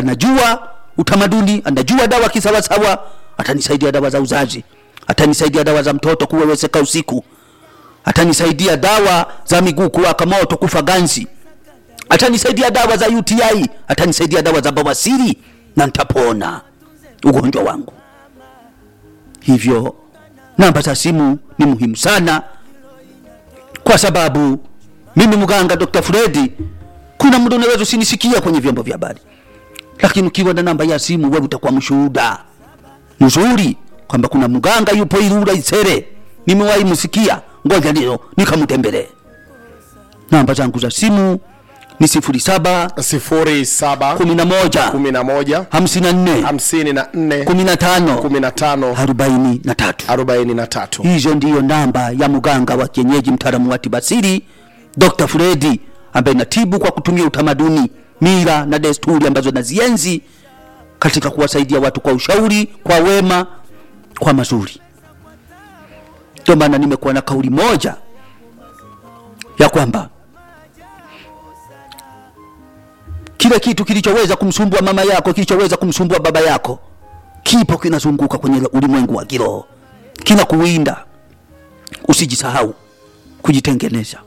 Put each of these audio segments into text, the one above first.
anajua utamaduni anajua dawa kisawasawa atanisaidia dawa za uzazi atanisaidia dawa za mtoto kuweweseka usiku atanisaidia dawa za miguu kuwaka moto kufa ganzi atanisaidia dawa za uti atanisaidia dawa za bawasiri na nitapona ugonjwa wangu hivyo namba za simu ni muhimu sana kwa sababu mimi mganga dr fredi kuna muda unaweza usinisikia kwenye vyombo vya habari lakini ukiwa na namba ya simu wewe utakuwa mshuhuda mzuri kwamba kuna mganga yupo Ilula Isere, nimewahi msikia, ngoja ndio nikamtembelee. Namba zangu za simu ni sifuri saba sifuri saba kumi na moja kumi na moja hamsini na nne hamsini na nne kumi na tano kumi na tano arobaini na tatu. arobaini na tatu Hizo ndiyo namba ya mganga wa kienyeji mtaalamu wa tibasiri Dr. Fredi ambaye natibu kwa kutumia utamaduni, mila na desturi ambazo nazienzi katika kuwasaidia watu kwa ushauri, kwa wema, kwa mazuri. Ndio maana nimekuwa na kauli moja ya kwamba kile kitu kilichoweza kumsumbua mama yako, kilichoweza kumsumbua baba yako, kipo kinazunguka kwenye ulimwengu wa kiroho, kinakuwinda. Usijisahau kujitengeneza.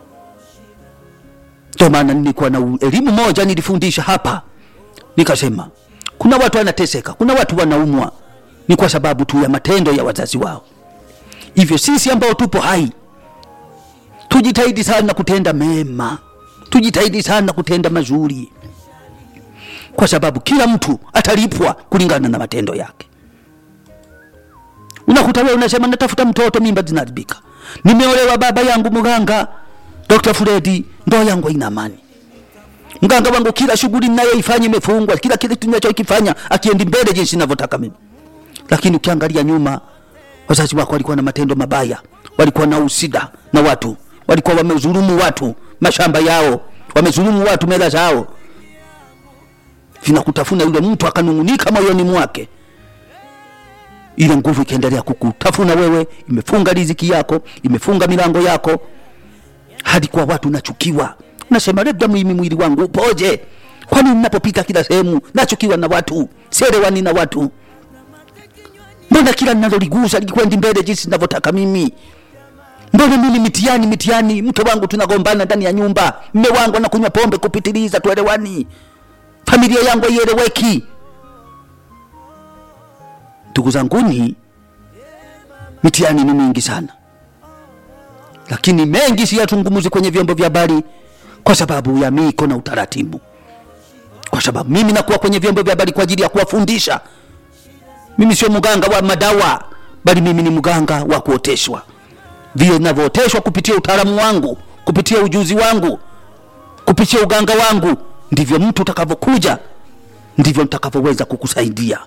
Ndio maana nilikuwa na elimu moja nilifundisha hapa, nikasema kuna watu wanateseka, kuna watu wanaumwa, ni kwa sababu tu ya matendo ya wazazi wao. Hivyo sisi ambao tupo hai tujitahidi sana kutenda mema, tujitahidi sana kutenda mazuri, kwa sababu kila mtu atalipwa kulingana na matendo yake. Unakuta wewe unasema natafuta mtoto, mimba zinaharibika, nimeolewa, baba yangu mganga Dr. Fredi, ndoa yangu haina amani mganga wangu kila shughuli ninayoifanya imefungwa, kila kitu ninachokifanya akiendi mbele jinsi ninavyotaka mimi. Lakini ukiangalia nyuma, wazazi wako walikuwa na matendo mabaya, walikuwa na usida na watu, walikuwa wamezulumu watu mashamba yao, wamezulumu watu mela zao, vinakutafuna. Yule mtu akanung'unika moyoni mwake, ile nguvu ikaendelea kukutafuna wewe, imefunga riziki yako, imefunga milango yako, hadi kwa watu nachukiwa nasema labda mimi mwili wangu upoje? Kwani ninapopita kila sehemu nachukiwa na watu, sielewani na watu? Mbona kila ninaloligusa likwendi mbele jinsi ninavyotaka mimi? Mbona mimi mitiani mitiani, mke wangu tunagombana ndani ya nyumba, mme wangu anakunywa pombe kupitiliza, tuelewani, familia yangu haieleweki. Ndugu zanguni, mitiani ni mingi sana, lakini mengi siyazungumuzi kwenye vyombo vya habari kwa sababu ya miko na utaratibu, kwa sababu mimi nakuwa kwenye vyombo vya habari kwa ajili ya kuwafundisha. Mimi sio mganga wa madawa, bali mimi ni mganga wa kuoteshwa. Vile ninavyooteshwa kupitia utaalamu wangu, kupitia ujuzi wangu, kupitia uganga wangu, ndivyo mtu utakavyokuja, ndivyo nitakavyoweza kukusaidia.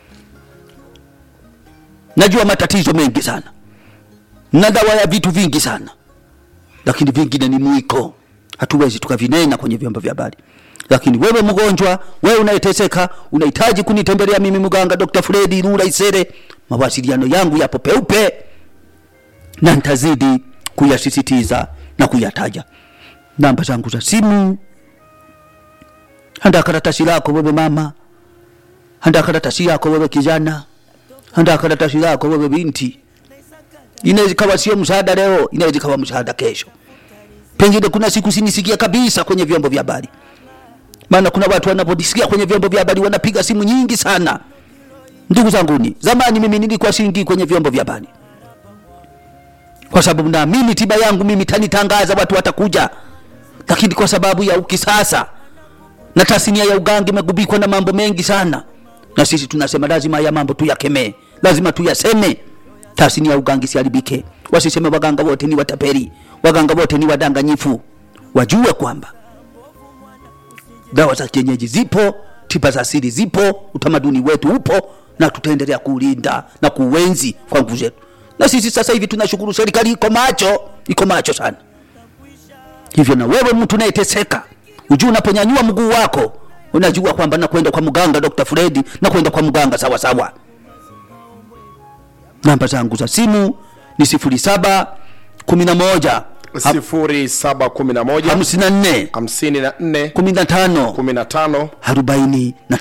Najua matatizo mengi sana na dawa ya vitu vingi sana, lakini vingine ni mwiko hatuwezi tukavinena kwenye vyombo vya habari. Lakini wewe mgonjwa, wewe unayeteseka, unahitaji kunitembelea mimi mganga Dr. Fredi Ilula Isere, mawasiliano yangu yapo peupe na nitazidi kuyasisitiza na kuyataja. Namba zangu za simu, handa karatasi lako wewe mama, handa karatasi yako wewe kijana, handa karatasi lako wewe binti. Inaweza ikawa sio msaada leo, inaweza ikawa msaada kesho pengine kuna siku sinisikia kabisa kwenye vyombo vya habari, maana kuna watu wanapodisikia kwenye vyombo vya habari wanapiga simu nyingi sana. Ndugu zanguni, zamani mimi nilikuwa siingi kwenye vyombo vya habari kwa sababu naamini tiba yangu mimi tanitangaza, watu watakuja, lakini kwa sababu ya ukisasa na tasnia ya uganga imegubikwa na mambo mengi sana, na sisi tunasema lazima ya mambo tuyakemee, lazima tuyaseme, tasnia ya uganga isiharibike. Wasiseme waganga wote ni watapeli, waganga wote ni wadanganyifu. Wajue kwamba dawa za kienyeji zipo, tiba za asili zipo, utamaduni wetu upo, na tutaendelea kuulinda na kuuenzi kwa nguvu zetu. Na sisi sasa hivi tunashukuru, serikali iko macho, iko macho sana. Hivyo na wewe mtu unayeteseka, ujue unaponyanyua mguu wako, unajua kwamba nakwenda kwa mganga Dr. Fredi, nakwenda kwa mganga sawa sawa. Namba zangu za simu ni sifuri saba kumi na moja sifuri saba kumi na moja hamsini na nne hamsini na nne kumi na tano kumi na tano arobaini na